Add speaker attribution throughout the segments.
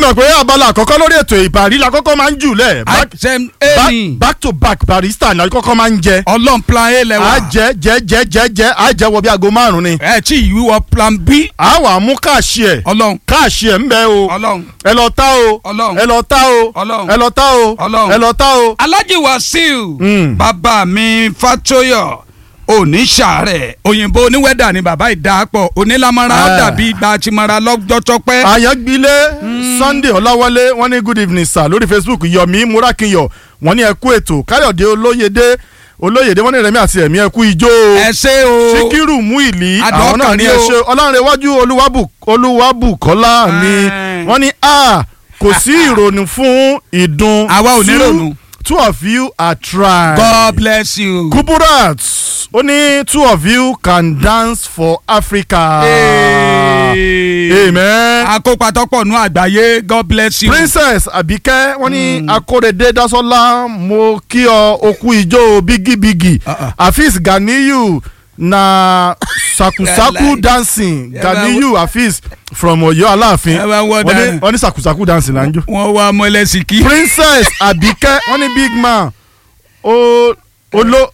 Speaker 1: mọ̀ pé abala àkọ́kọ́ lórí ètò ìbàrí la kọ́kọ́ máa ń jù lẹ̀ back,
Speaker 2: àìsàn
Speaker 1: back,
Speaker 2: ẹni
Speaker 1: back to back barista la kọ́kọ́ máa ń jẹ
Speaker 2: ọlọ́run plan a
Speaker 1: a
Speaker 2: lẹ́wà
Speaker 1: jẹ jẹ jẹ jẹ jẹ a jẹ wọ bí aago márùn ni
Speaker 2: ẹ tí ìwíwọ plan b
Speaker 1: a wà mú káàṣì ẹ̀
Speaker 2: ọlọ́run
Speaker 1: káàṣì ẹ̀ ń bẹ o
Speaker 2: ọlọ́run
Speaker 1: ẹ lọ tá o
Speaker 2: Ọlọ́run.
Speaker 1: ẹ lọ tá o
Speaker 2: Ọlọ́run.
Speaker 1: ẹ lọ tá o
Speaker 2: Ọlọ́run.
Speaker 1: ẹ lọ tá o.
Speaker 2: alhaji wasil
Speaker 1: Mm.
Speaker 2: bàbá mi fatoyọ oníṣàárẹ̀ òyìnbó oníwẹ́dà ni bàbá ìdáàpọ̀ onílámọ́ra ó
Speaker 1: Ah.
Speaker 2: dàbí ìgbà àtìmọ́ra lọ́jọ́ tọ́pẹ́.
Speaker 1: àyàngbílé sunday ọláwálé wọ́n ní good evening sir lórí facebook yomi murakinyọ wọ́n ní ẹ kú ètò káyọ̀dé olóyèdé olóyèdé wọ́n ní rẹ̀mí àti ẹ̀mí ẹ kú ijó o
Speaker 2: ẹ ṣe o
Speaker 1: síkírù muili
Speaker 2: Adùn
Speaker 1: àwọn náà
Speaker 2: ọkàn
Speaker 1: ní
Speaker 2: ni
Speaker 1: ẹ
Speaker 2: o.
Speaker 1: ṣe ọlọ́runrẹ̀wájú olúwàbù olúwàbùkọ́lá mi
Speaker 2: Ah.
Speaker 1: wọ́n ní a kò sí ìrònú fún ìdun
Speaker 2: Àwa ò ní
Speaker 1: Two-
Speaker 2: rònú.
Speaker 1: two of you are trying.
Speaker 2: god bless you.
Speaker 1: kuburat ó ní two of you can dance for africa.
Speaker 2: Hey.
Speaker 1: amen.
Speaker 2: akópa tọ́pọ̀ nù àgbáyé god bless you.
Speaker 1: princess abike wọn ní akórèdé dasola mo kí ọ okú ijó bigibigi
Speaker 2: Uh-uh.
Speaker 1: afis ganiyu na sakusaku
Speaker 2: Like-
Speaker 1: dancing
Speaker 2: Yeah, but-
Speaker 1: ganiyu afis from Ọ̀yọ́ aláàfin
Speaker 2: Ẹ bá wọ́n
Speaker 1: wọ́n ní
Speaker 2: dáná.
Speaker 1: wọ́n ní sakusaku dancing là ń jó.
Speaker 2: wọ́n wá mọ́lẹ́sìkì.
Speaker 1: princess abike wọ́n ní big man o olo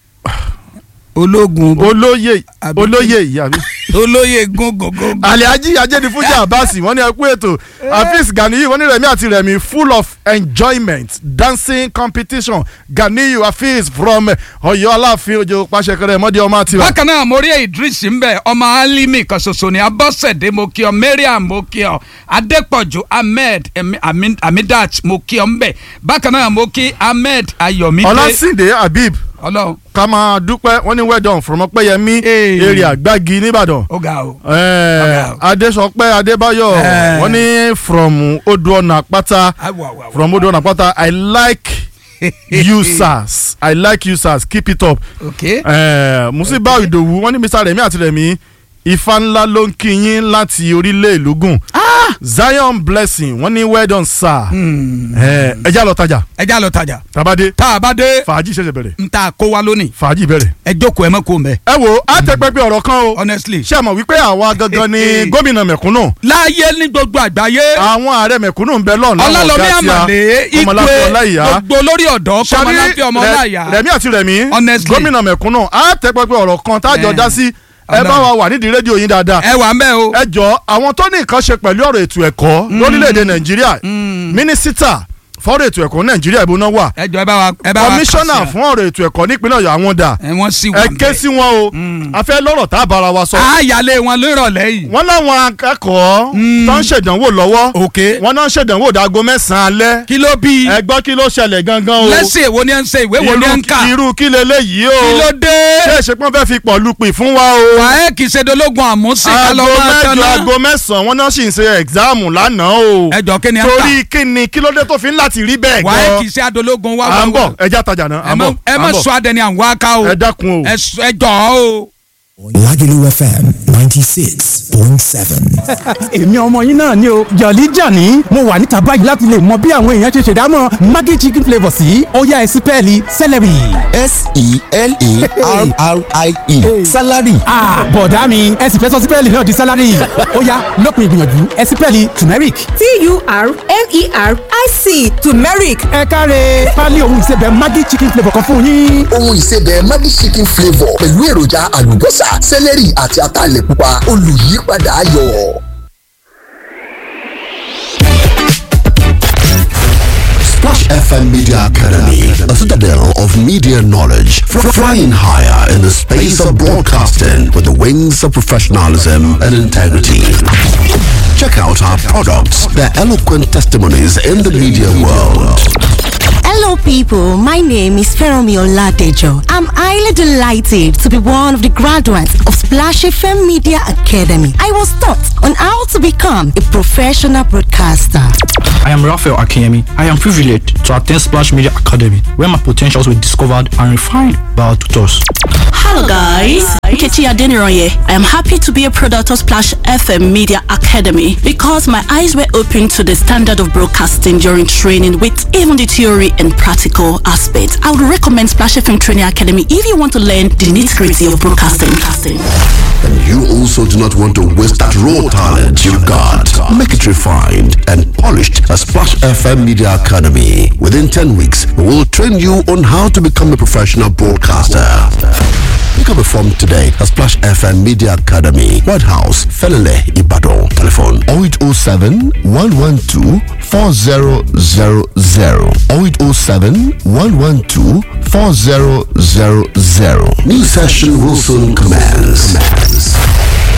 Speaker 2: ológun
Speaker 1: olóyè
Speaker 2: Abike.
Speaker 1: olóyè ìyá mi
Speaker 2: olóyè gungungun.
Speaker 1: aliaji ajẹ́nifújà abasi wọ́n ní ẹ kú ètò afis ganiyu wọ́n ní rẹ̀mí àti rẹ̀mí full of enjoyment dancing competition ganiyu afis from Ọ̀yọ́ aláàfin ojo pàṣẹkẹrẹ mọdé ọmọ àti wa.
Speaker 2: bákan náà mo rí idris mbẹ ọmọ alimi kan ṣoṣo ní abọ́sẹ̀dé mo kí ọ mariam mo kí ọ adépọ̀jù ahmed Emi- Ami- amidat mo kí ọ mbẹ bákan náà mo kí ahmed ayọ̀mídé
Speaker 1: ọlásìndé habib
Speaker 2: ọlọ́run
Speaker 1: ká máa dúpẹ́ wọ́n ní well done from ọpẹ́yẹmí
Speaker 2: Hey.
Speaker 1: èrè àgbági nìbàdàn.
Speaker 2: ó ga o.
Speaker 1: Eh,
Speaker 2: Okay.
Speaker 1: adésọpẹ́ adébáyọ̀
Speaker 2: Eh.
Speaker 1: wọ́n ní from odò ọ̀nà àpáta
Speaker 2: Awo, awo, awo.
Speaker 1: from odò ọ̀nà àpáta i like you sirs i like you sirs keep it up.
Speaker 2: ok
Speaker 1: Eh, musiba ìdòwú wọ́n ní mr remi àti remi ifá ńlá ló ń kí yín láti orílẹ̀ ìlúgùn zion blessing wọ́n ní well done sir Eh, ẹ já lọ tajà
Speaker 2: ẹ já lọ tajà
Speaker 1: tabade
Speaker 2: tá a bá dé
Speaker 1: fàájì ṣẹ̀ṣẹ̀ bẹ̀rẹ̀
Speaker 2: n ta kó wa lónìí
Speaker 1: fàájì bẹ̀rẹ̀.
Speaker 2: ẹ jókòó ẹ mọ́ kó mbẹ
Speaker 1: ẹ wo àtẹ̀pẹ́pẹ́ ọ̀rọ̀ kan o
Speaker 2: honestly.
Speaker 1: ṣé ẹ mọ̀ wípé àwa gangan ni gómìnà mẹ̀kúnnù
Speaker 2: láyé ní gbogbo àgbáyé
Speaker 1: àwọn ààrẹ mẹ̀kúnnù ń bẹ lọ́nà
Speaker 2: ọlọ́lọ́mí àmàlẹ́
Speaker 1: ọmọláfẹ́
Speaker 2: igwe
Speaker 1: ọláìyá
Speaker 2: gbogbo lórí ọ̀dọ́ kọ́mọláfẹ́ ọmọ ọláìyá
Speaker 1: rẹ̀mí àti rẹ̀mí
Speaker 2: Honestly.
Speaker 1: gómìnà mẹ̀kúnnù àtẹ̀pẹ́pẹ́ ọ̀rọ̀ kan tájọ
Speaker 2: Eh.
Speaker 1: dá sí ẹ bá wa wà nídìí rédíò yín dáadáa
Speaker 2: ẹ wà ń bẹ́ o.
Speaker 1: ẹ jọ àwọn tó ní nǹkan ṣe pẹ̀lú ọ̀rọ̀ ètò ẹ̀kọ́ lórílẹ̀‐èdè nàìjíríà mínísítà fọ́rọ̀ ètò ẹ̀kọ́ nàìjíríà ìbò náà wà
Speaker 2: ẹ jọ ẹ bá wa ẹ bá wa
Speaker 1: kọmíṣánná
Speaker 2: kà sí
Speaker 1: fún ọ̀rọ̀ ètò ẹ̀kọ́ nípínlẹ̀ ọ̀yọ́ àwọn dà
Speaker 2: ẹ wọ́n sì wà
Speaker 1: ẹ
Speaker 2: ń
Speaker 1: ké
Speaker 2: bẹ̀.
Speaker 1: sí wọn o a fẹ́ lọ́rọ̀ tá a bára wa sọ
Speaker 2: àyàlé wọn lórọ̀lẹ́ yìí.
Speaker 1: wọ́n láwọn akẹ́kọ̀ọ́ tó ń ṣèdánwò lọ́wọ́
Speaker 2: ok
Speaker 1: wọ́n náà ń ṣèdánwò dáago mẹ́sàn-án alẹ́
Speaker 2: kí ló bí
Speaker 1: ẹ gbọ́ kí ló ṣẹlẹ̀ gangan o
Speaker 2: lẹ́sìn èwo ni ẹ ń ṣe ìwé wo ni ẹ ń kà
Speaker 1: irú irú kí leléyìí o
Speaker 2: kí ló dé
Speaker 1: ṣé ìṣepọ́n fẹ́ fi pọ̀ lupì fún wa o
Speaker 2: wàá kì í ṣe dológun àmúṣe ká
Speaker 1: aago
Speaker 2: lọ máa
Speaker 1: mẹ́jọ
Speaker 2: tán náà
Speaker 1: aago mẹ́sàn-án wọ́n náà sì ń ṣe ẹ̀gzáàmù lánàá o
Speaker 2: ẹ jọ kí ni ẹ ń kà
Speaker 1: torí kí ni kí ló dé tó fi ń láti rí bẹ́ẹ̀
Speaker 2: wàá
Speaker 1: gan
Speaker 2: kì í ṣe adológun wá
Speaker 1: à ń
Speaker 2: wá
Speaker 1: bọ̀
Speaker 2: wá
Speaker 1: ẹja tajà náà à
Speaker 2: ẹ
Speaker 1: ń
Speaker 2: má
Speaker 1: bọ̀
Speaker 2: ẹ
Speaker 1: à
Speaker 2: má
Speaker 1: ń bọ̀
Speaker 2: sọ adẹni àwọn aká o
Speaker 1: ẹ dákun o.
Speaker 2: ẹ sọ- ẹ jọ o.
Speaker 3: Lagelu FM 96.7.
Speaker 4: èmi ọmọ yín náà ni o jọ̀lí jàní mo wà níta báyìí láti lè mọ bí àwọn èèyàn ṣe ṣèdámọ̀ maggi chicken flavour sí ọ̀yá ẹ̀sìn pẹ́ẹ́lí celery.
Speaker 3: S-E-L-A-R-R-I-E. Salary.
Speaker 4: Ah, bọ̀dá mi ẹ̀sìn fẹ́ sọ sí pẹ́ẹ́lí náà di celery ó yá lópin ìgbìyànjú ẹ̀sìn pẹ́ẹ́lí turmeric.
Speaker 5: T-U-R-M-E-R-I-C turmeric
Speaker 4: ẹ káre pálí ohun ìsebẹ̀ maggi chicken flavour kan fún yín.
Speaker 6: ohun ìsebẹ̀ Maggi chicken flavour pẹ̀lú èròjà àlùbọ́sà sẹ́lẹ̀rì àti ataalẹ̀ pupa olùyípadà ayọ̀.
Speaker 7: Splash FM Media Academy, a citadel of media knowledge, fr- flying higher in the space of broadcasting with the wings of professionalism and integrity. Check out our products, their eloquent testimonies in the media world.
Speaker 8: Hello, people. My name is Feromi Oladejo. I'm highly delighted to be one of the graduates of Splash FM Media Academy. I was taught on how to become a professional broadcaster.
Speaker 9: I am Raphael Akiyemi. I am privileged to attend Splash Media Academy, where my potentials were discovered and refined by our tutors.
Speaker 10: Hello guys, Nkechi Adeniroye. I am happy to be a product of Splash FM Media Academy because my eyes were opened to the standard of broadcasting during training with even the theory and practical aspects. I would recommend Splash FM Training Academy if you want to learn the nitty-gritty of broadcasting.
Speaker 7: And you also do not want to waste that raw talent you've got. Make it refined and polished at Splash FM Media Academy. Within 10 weeks, we will train you on how to become a professional broadcaster. Pick up a form today at Splash FM Media Academy, White House, Felele, Ibadan. Telephone 0807 112 4000 0807 112 4000. New session will soon commence.